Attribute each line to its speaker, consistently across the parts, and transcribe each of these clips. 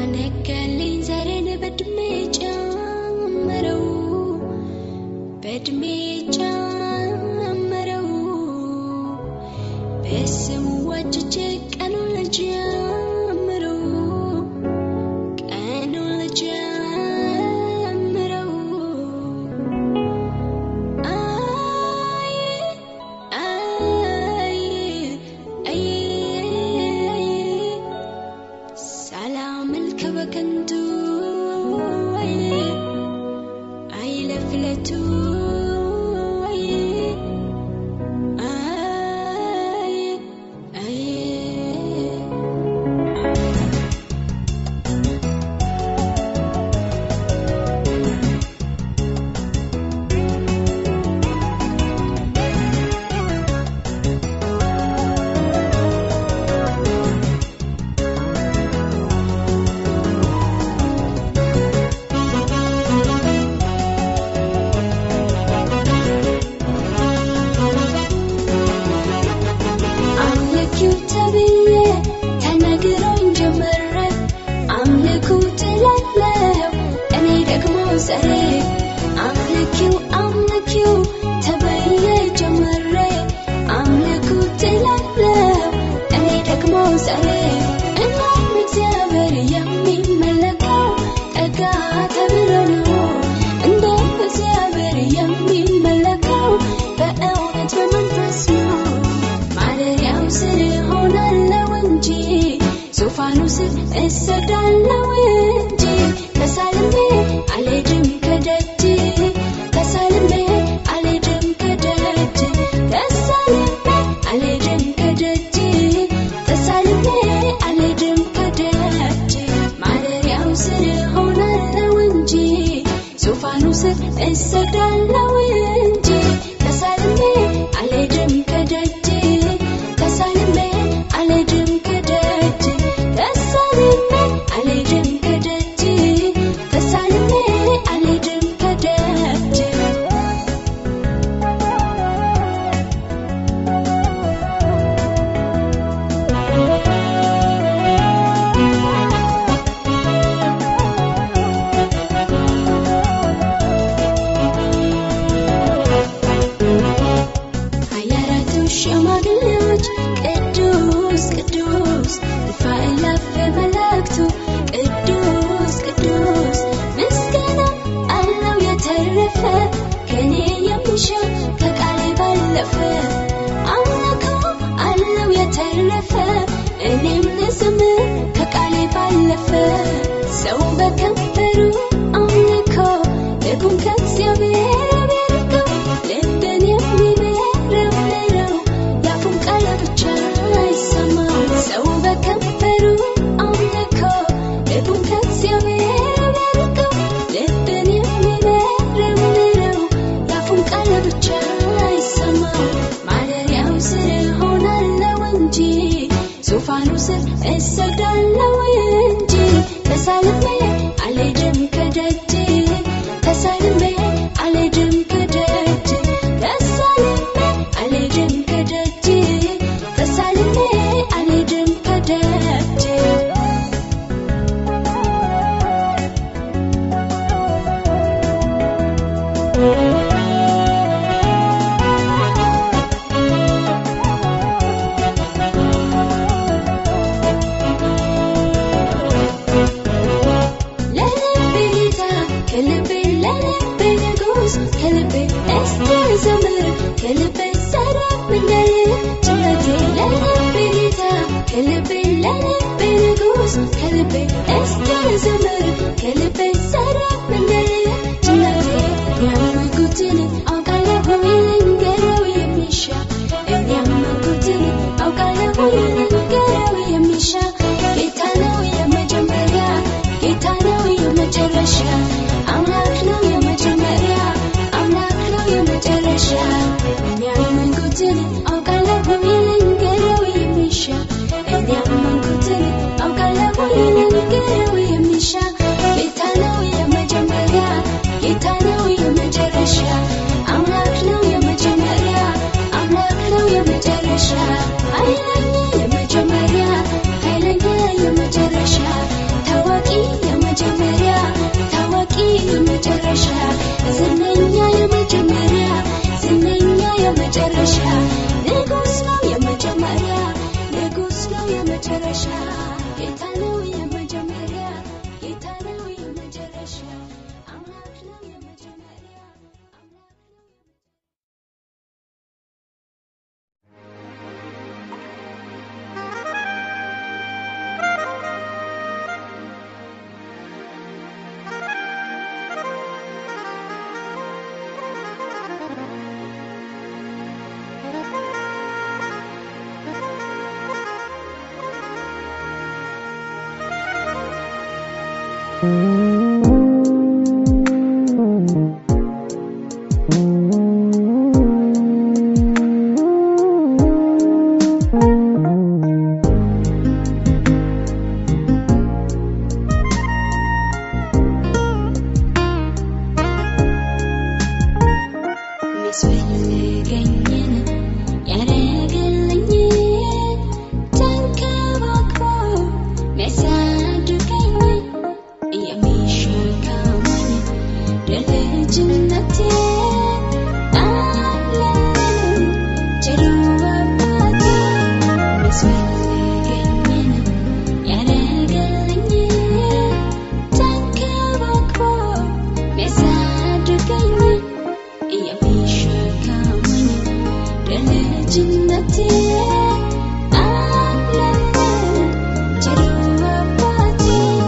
Speaker 1: ነጋልኝ ዛሬን በእድሜ ጨመረው በእድሜ ጨመረው በስሙ ዋጅቼ ቀኑን ልጀምረው ቀኑን ልጀምረው አይ አይ አይ ሳላመልክ በከንቱ አይ አይለፍለቱ አይ አይ አይ አምልኪው ተብዬ ተነግሮኝ ጀመረ አምልኩ ትላለው እኔ ደግሞ ዘሬ አምልኪው አምልኪው ተብዬ ጀመረ አምልኩ ትላለው እኔ ደግሞ ዘሬ እናም እግዚአብሔር የሚመለከው ጠጋ ተብሎ ነው እንደ እግዚአብሔር የሚመለከው በእውነት በመንፈስ ነው ማደሪያው ስር ሆናለው እንጂ ዙፋኑ ስር እሰግዳለው እንጂ ተሳልሜ አልሄድም ከደጅ ተሳልሜ አልሄድም ከደጅ ተሳልሜ አልሄድም ከደጅ ተሳልሜ አልሄድም ከደጅ ማደሪያው ስር ሆናለው እንጂ ዙፋኑ ስር እሰግዳለው እንጂ ተሳልሜ አልሄድም ከደጅ ተሳልሜ አልሄድም ከደጅ ተሳልሜ አልሄድም ከደጅ ተሳልሜ አልሄድም ከደጅ ሀያ አራቱ ሽማግሌዎች ቅዱስ ቅዱስ እልፍ አእላፍ መላእክቱ ቅዱስ ቅዱስ ምስጋና አለው የተረፈ ከኔ የሚሻ ከቃሌ ባለፈ አምልኮ አለው የተረፈ እኔም ልዘምር ከቃሌ ባለፈ ሰው በከንፈሩ አምልኮ ልቡን ከእግዚአብሔር ቢያርቀው ልብን የሚመረምረው የአፉን ቃል ብቻ አይሰማው ሰው በከንፈሩ አምልኮ ልቡን ከእግዚአብሔር ቢያርቀው ልብን የሚመረምረው የአፉን ቃል ብቻ አይሰማው ማደሪያው ስር ሆናለው እንጂ ዙፋኑ ስር እሰግዳለው እንጂ ተሳልሜ አልሄድም ከደጅ ተሳልሜ አልሄድም ከደጅ ተሳልሜ አልሄድም ከደጅ ተሳልሜ አልሄድም ከደጅ ለልቤ ጌታ ከልቤ ለልቤ ንጉስ ከልቤ እስቲ ዘምር ከልቤ ሰላም እንዳለ ጭነቴ ለልቤ ጌታ ከልቤ ለልቤ ንጉስ ከልቤ እስቲ ዘምር ከልቤ ሰላም እንዳለ ጭነቴ ያመንኩትን አውቃለሁ ልንገረው የሚሻ እኔ ያመንኩትን አውቃለሁ ልንገረው የሚሻ ጌታ ነው የመጀመሪያ ጌታ ነው የመጨረሻ አምላክ ነው የመጀመሪያ አምላክ ነው የመጨረሻ እኔ ያመንኩትን አውቃለሁ ልንገረው የሚሻ እኔ ያመንኩትን አውቃለሁ ልንገረው የሚሻ ጌታ ነው የመጀመሪያ ጌታ ነው የመጨረሻ አምላክ ነው የመጀመሪያ አምላክ ነው የመጨረሻ ኃይለኛ የመጀመሪያ ኃይለኛ የመጨረሻ ታዋቂ የመጨረሻ ንጉሥ ነው የመጀመሪያ ንጉሥ ነው የመጨረሻ ጌታ ነው የመጀመሪያ ጌታ ነው የመጨረሻ አምላክ ነው የመጀመሪያ አምላክ ነው የሚያስፈልገኝን ያደረገልኝን ተንከባክቦ የሚያሳድገኝን የሚሸከመኝ ለልጅነቴ አለኝ ቸሩ አባቴ የሚያስፈልገኝን ያደረገልኝን ተንከባክቦ የሚያሳድገኝን የሚሸከመኝ ለልጅነቴ አለኝ ቸሩ አባቴ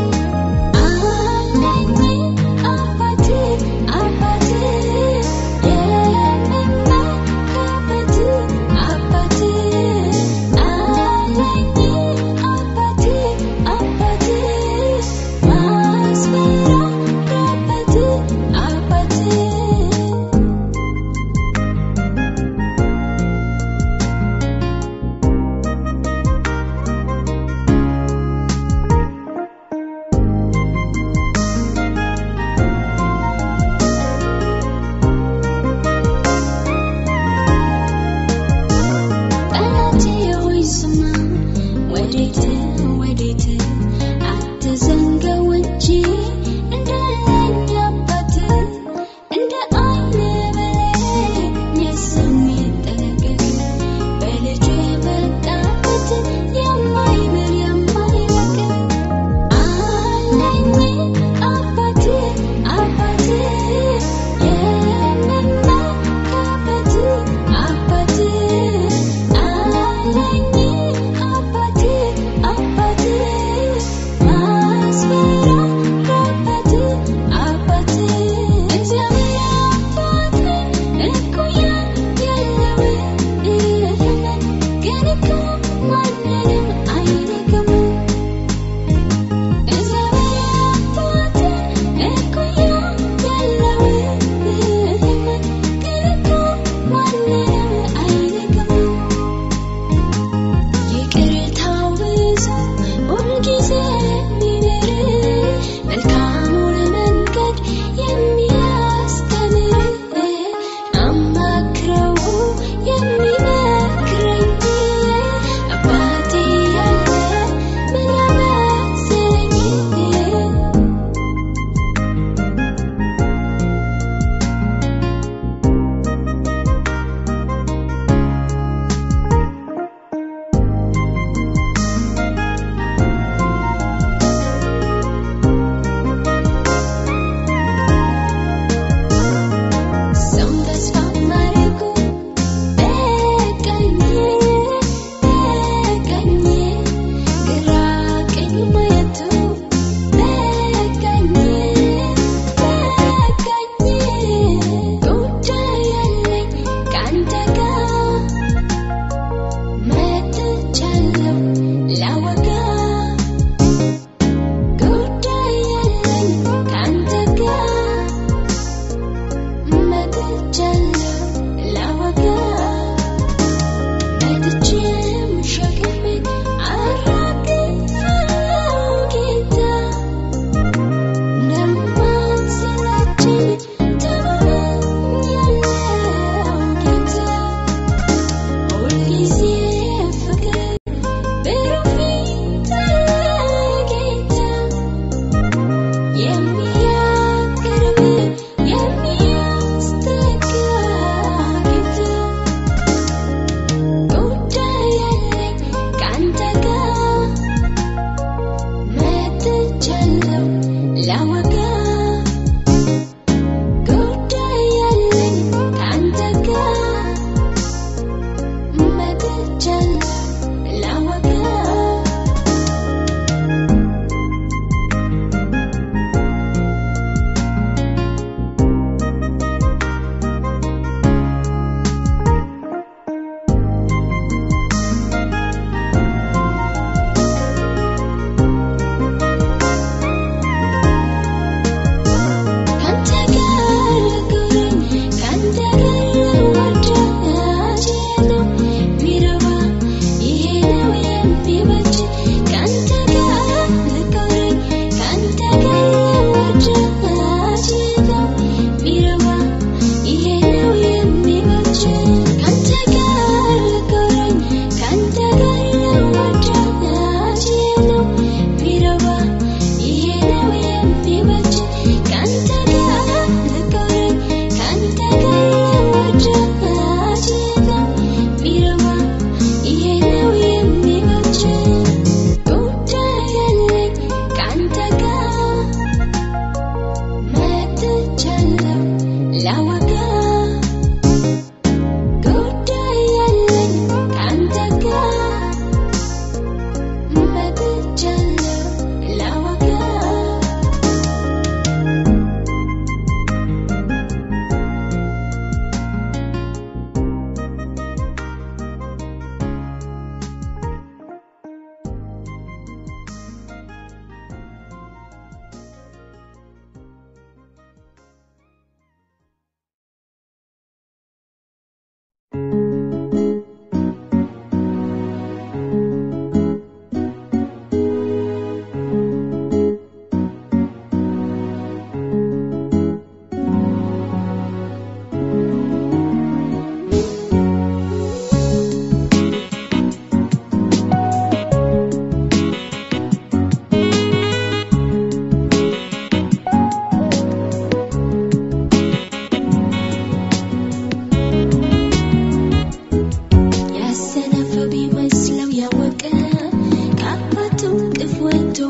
Speaker 1: አለኝ አባቴ አባቴ የምመካበት አባቴ አለኝ አባቴ አባቴ ማስፈራራበት አባቴ ጠላቴ ሆይ ስማ፣ ወዴት ወዴት አትዘንጋው እንጂ እንዳለኝ አባት እንደ ዓይን ብሌን የሚጠነቀቅ በልጁ የመጣበት የማይምር የማይለቅ አለኝ አባቴ አባቴ የምመካበት አባቴ አለኝ አባቴ አባቴ ማስፈራራበት አባቴ እግዚአብሔር አባቴ እኩያ የለውም ግን እኮ ማንንም አይንቅም እግዚአብሔር አባቴ እኩያ የለውም ግን እኮ ማንንም አይንቅም ይቅርታው ብዙ ሁልጊዜ የሚምር መልካሙን መንገድ የሚያስተምር አማክረው የሚመክረኝ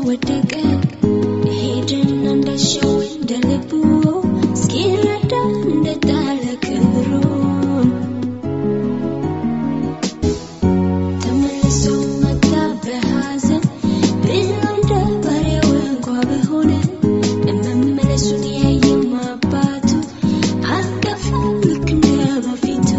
Speaker 1: ወደቀ ሄድን እንዳሻው እንደ ልቡ እስኪረዳ እንደጣለ ክብሩን ተመልሶ መጣ በሐዘን ብሎ እንደ ባሪያው እንኳ በሆነ መመለሱን ያየም አባቱ አቀፈው ልክ እንደ በፊቱ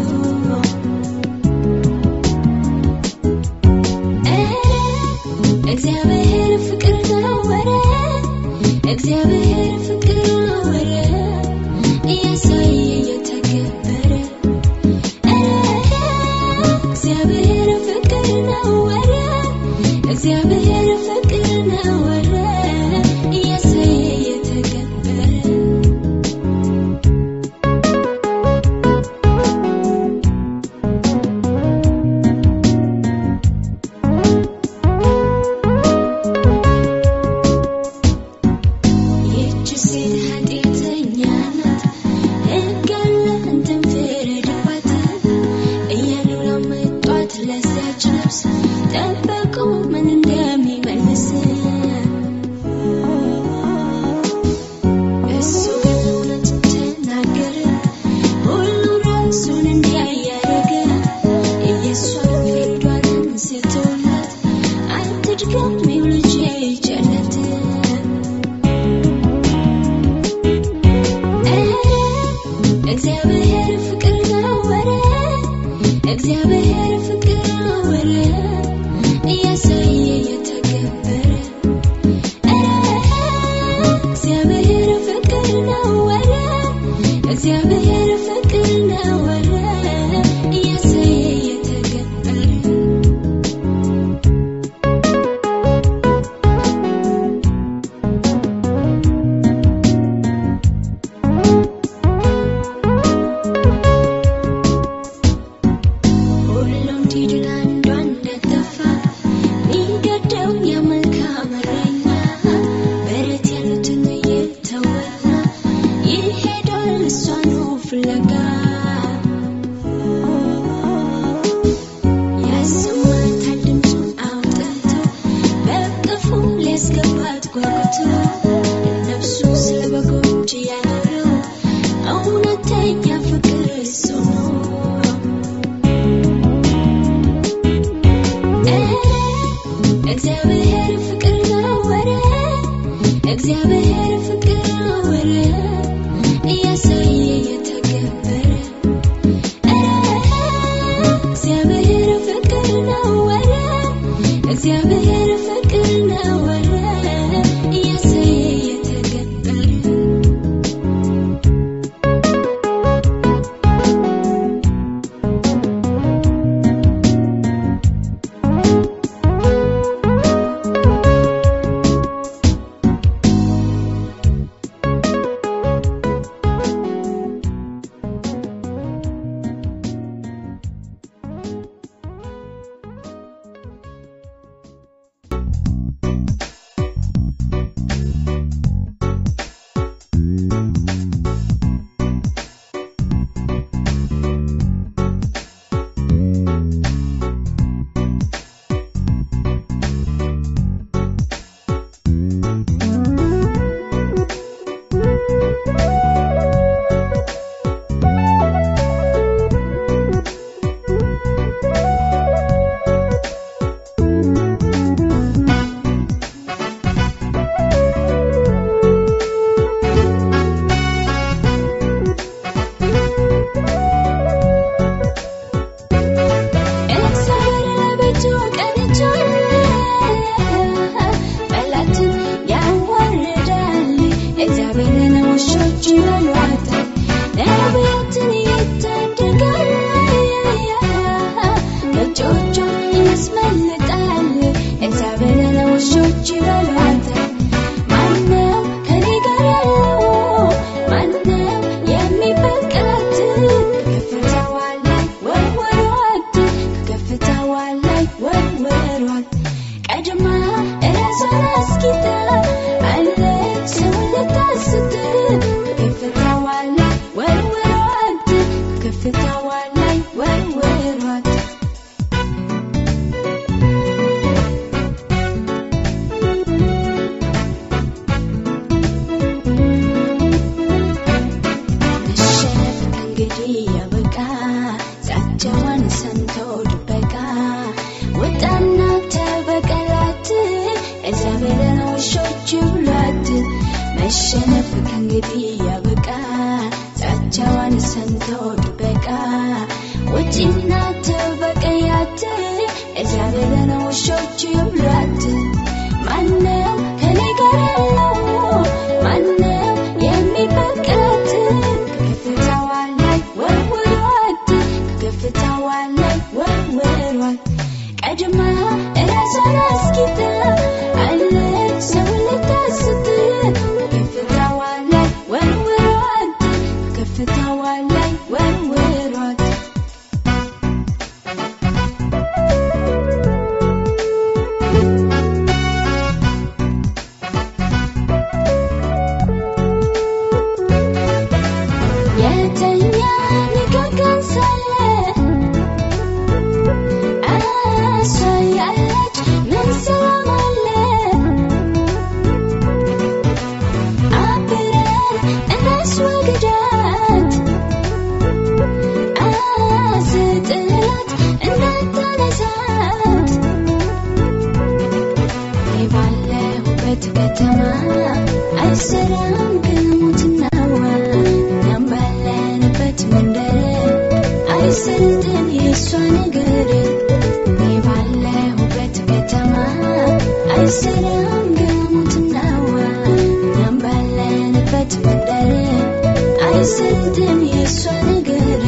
Speaker 1: እግዚአብሔር ፍቅር ነው ወረ እግዚአብሔር ፍቅር ነው ወረ እያሳየ እየተገበረ እግዚአብሔር ፍቅር ነው ወረ እግዚአብሔር ፍቅር ነው ወረ እያሳየ እየተገበረ ይህች ሴት ኃጢአተኛ ናት፣ ሕግ አለ አንተም ፍረድባት እያሉ ላመጧት ለዚያች ነፍስ ጠበቁ ምን እንደሚመልስ። እሱ ግን እውነት ተናገረ፣ ሁሉም ራሱን እንዲያያደረገ የእሷን ፍርዷን አንስቶላት አትድገሚው ልጄ ቸርነት እግዚአብሔር ፍቅር ነው ወረ እግዚአብሔር ፍቅር ነው ወረ እያሳየ እየተገበረ እግዚአብሔር ፍቅር ነው ወረ እግዚአብሔር ፍቅር ነው ወረ እያሳየ እየተገበረ ሁሉም ዲድን አንዷ እንደጠፋ ሚገደው የመልካም እረኛ በረት ያሉትን እየተወና ይሄዳል እሷኑ ፍለጋ ያሰማታል ድምፁን አውጥቶ በቅፉ ሊያስገባት ጓጉቶ ነፍሱ ስለ በጎች ያኖረው እውነተኛ ፍቅር እሱ ነው። እግዚአብሔር ፍቅር ነው ወረ እግዚአብሔር ፍቅር ነው ወረ እያሳየ እየተገበረ እግዚአብሔር ፍቅር ነው ወረ እግዚአብሔር ፍቅር ነው ወረ እያሳየ እየተገበረ እግዚአብሔር ለቤቱ ቀንቻል፣ ጠላትን ያዋርዳል። እግዚአብሔርን ውሾች ይበሏታል፣ ነቢያትን ይታደጋል፣ እጆቹን ያስመልጣል። እግዚአብሔርን ውሾች ይበሏታል። ማነው ከኔ ጋር ያለው? ማነው የሚበቃት? ከከፍታዋ ላይ ወርወሯት፣ ከከፍታዋ ላይ ወርወሯት። ቀድማ እራሷን አስጊጣ አለች ሰውን ልታስት። ከከፍታዋ ላይ ወርወሯት፣ ከከፍታዋ ላይ ወርወሯት። ቤት ያበቃ ዛቻዋን ሰምቶ ድበቃ ውጪና ተበቀያት እዚያ ብለን ውሾች ይብሏት ማነው ከኔ ጋር ያለው ማነው የሚበቃት ከከፍታዋ ላይ ወርውሯት ከከፍታዋ ላይ ወርውሯት ቀድማ እራሷን አስጊታ አለች ሰውን ልታስት ከከፍታዋ ላይ ወርውሯት ከከፍታዋ ላይ ወርውሯት የተኛ ንጋጋን ሳለ እሷ ያለች ምን ሰላም አለ? አብረን እናስወግዳት፣ አስጥላት እንዳታነሳት። እኔ ባለሁበት ከተማ አይሰራም ግሙትናዋ እኛም ባለንበት መንደር አይሰልጥን የእሷ ነገር እኔ ባለሁበት ከተማ አይሰራም ግሙትናዋ እኛም ባለንበት መንደር አይሰልጥን የእሷ ነገር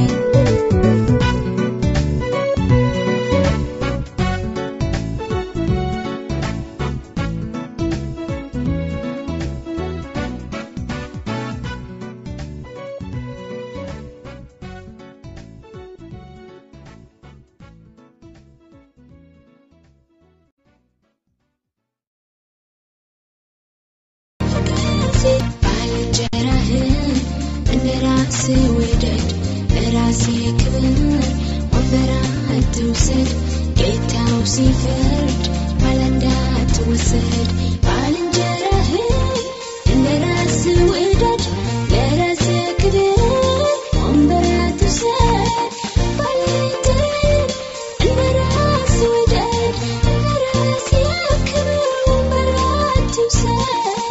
Speaker 1: ባልንጀራህን እንደ ራስህ ውደድ፣ ለራስህ ክብር ወንበር አትውሰድ። ጌታው ሲፈርድ ባላንዳ አትወሰድ። ባልንጀራህን እንደ ራስህ ውደድ፣ ለራስህ ክብር ወንበር አትውሰድ። ባልንጀራህን እንደ ራስህ ውደድ፣ ለራስህ ክብር ወንበር አትውሰድ።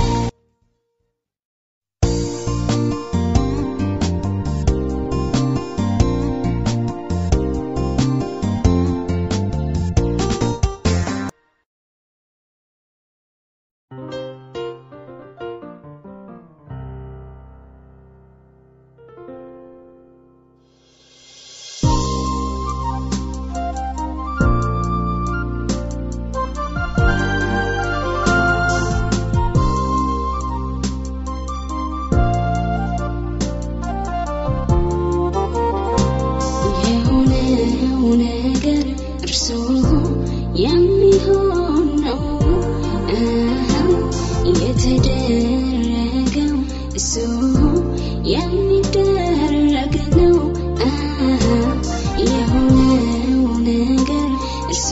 Speaker 1: የሆነው ነገር እርሱ የሚሆን ነው። አዎ፣ የተደረገው እሱ የሚደረግ ነው። አዎ፣ የሆነው ነገር እሱ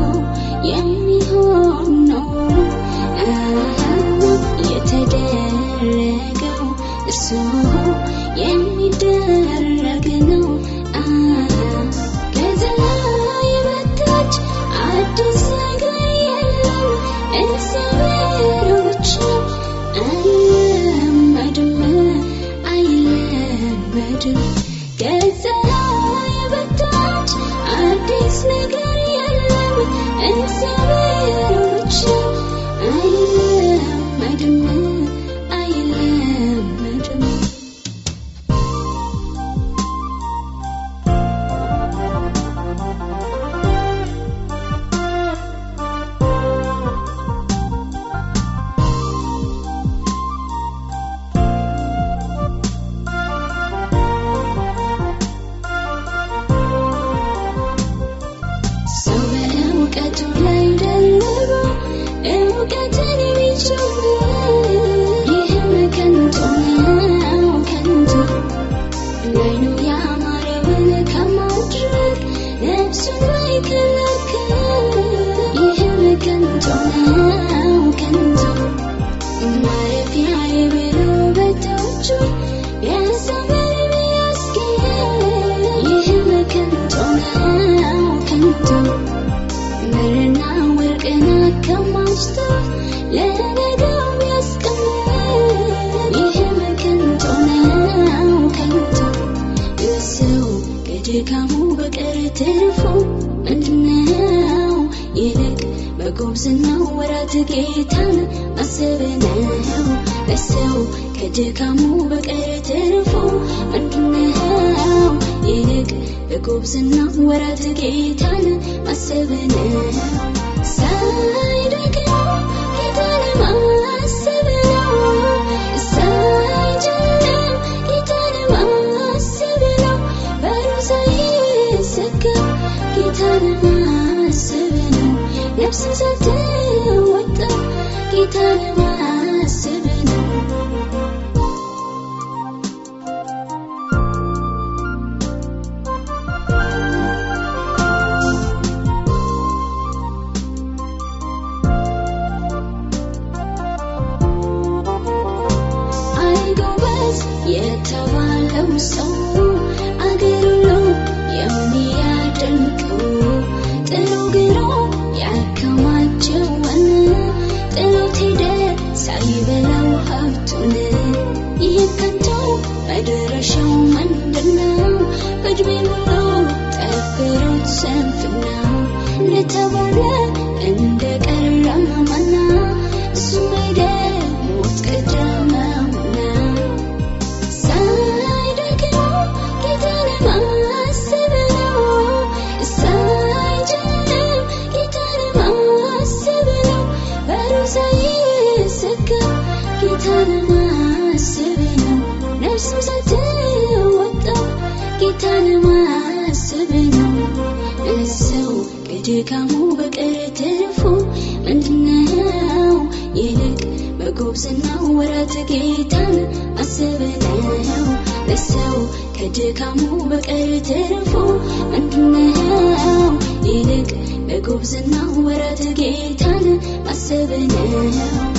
Speaker 1: የሚሆን ነው። አዎ፣ የተደረገው እሱ የሚደረግ ነው። ከፀሐይ በታች አዲስ ነገር የለም። እግዚአብሔር ብቻ አይለመድም፣ አይለመድም። ከፀሐይ በታች አዲስ ነገር የለም። እግዚአብሔር ብቻ አይለመድም፣ አይለመድም። ሰው በእውቀቱ ላይ ደርቦ እውቀትን ቢጨምር ይህም ከንቱ ነው፣ ከንቱ ላይኑ ያማረውን ከማድረግ ነፍሱን ባይከለክል ይህም ከንቱ ነው፣ ከንቱ ማረፊያዬ ብሎ በእጆቹ ቢያሳምር ቢያስጌጥ ይህም ከንቱ ነው፣ ከንቱ ብርና ወርቅን አከማችቶ ለነገው ቢያስቀምጥ ይህም ከንቱ ከድካሙ በቀር ትርፉ ምንድነው? ይልቅ በጉብዝናው ወራት ጌታን ማሰብ ነው። ለሰው ከድካሙ በቀር ትርፉ ምንድነው? ይልቅ በጉብዝናው ወራት ጌታን ማሰብ ነው። ሳይደክም ጌታን ማሰብ ነው። ሳይጨልም ጌታን ማሰብ ነው። በሩ ሳይዘጋ ጌታን ማሰብ ነው። ነፍስን ሳትወጣ ጌታን ማሰብ ነው። አይጎበዝ የተባለው ሰው አገር ሁሉ የሚያደንቀው ጥሎ ግሮ ያከማቸውን ጥሎት ሄደ ሳይበላው ሀብቱን። ይህ ከንቱ መድረሻው ምንድነው? በዕድሜ ሁሉ ጠፍሮት ስንፍናው እንደተባለ እንደቀረ ማና እሱም ሄደ ሞት ቀደመውና ሳይደክም ጌታን ማሰብ ነው። ሳይጨልም ጌታን ማሰብ ነው። በሩ ሳይዘጋ ጌታን ማሰብ ነው። ነፍስም ሳትወጣ ጌታን ማሰብ ነው። ሰው ከድካሙ በቀር ትርፉ ምንድነው? ይልቅ በጉብዝናው ወራት ጌታን ማሰብ ነው። ለሰው ከድካሙ በቀር ትርፉ ምንድነው? ይልቅ በጉብዝናው ወራት ጌታን ማሰብ ነው።